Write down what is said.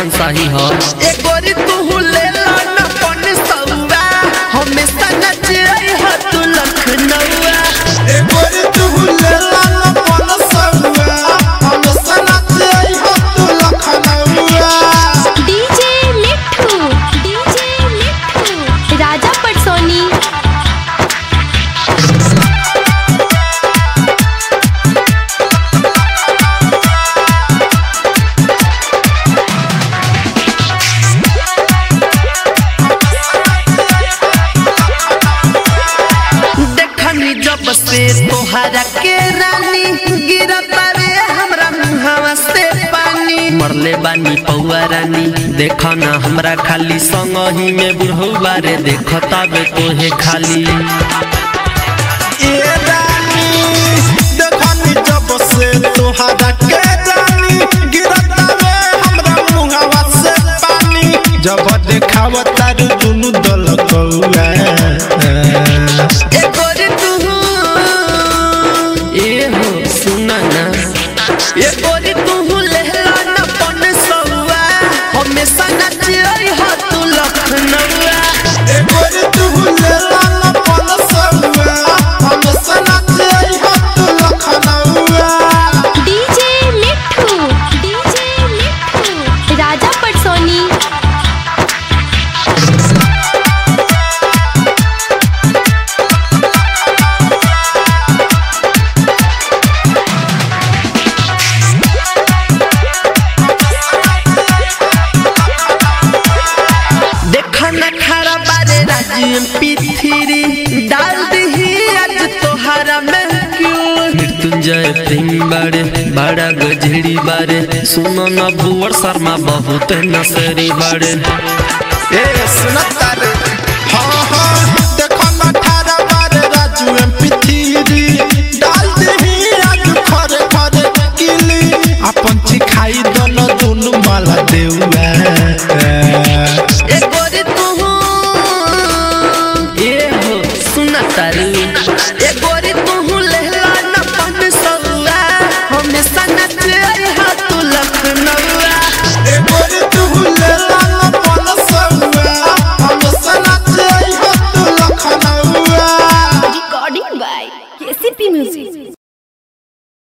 शाही हो ए गोरी तू ले लो न पन सौआ हमेशा नच रही हो तू लखनऊआ ए गोरी तू ले ला न पन सौआ हम सनत आई हो तू लखनऊआ डीजे मिठू डीजे मिठू राजा पटसोनी देखनी जब से तोहरा के रानी गिरता रे हमरा मुहावा से पानी मरले बानी पौआ रानी देखा ना हमरा खाली संग ही में बुढ़ऊ बारे देखता बे तोहे खाली ए रानी देखनी जब से तोहरा के जानी गिरता वे हमरा मुहावा से पानी जब देखावता रे दुनु दल कौआ ए गोरी तू ए हो सुना ना ए गोरी तू ले लो न पन सौआ हमेशा नच रही हो तू लखनऊआ ए गोरी तू ले ला न पन सौआ हम सनत आई हो तू लखनऊआ डीजे मिठू डीजे मिठू राजा पटसोनी देखा न खरा बारे राजी पिथिरी डाल दही आज तोहरा में क्यों मृत्युंजय प्रेम बारे बड़ा गजड़ी बारे सुनो ना भुवर शर्मा बहुत नसरी बारे ए सुनता रे हाँ हाँ देखो ना ठारा बारे राजू एम पी थ्री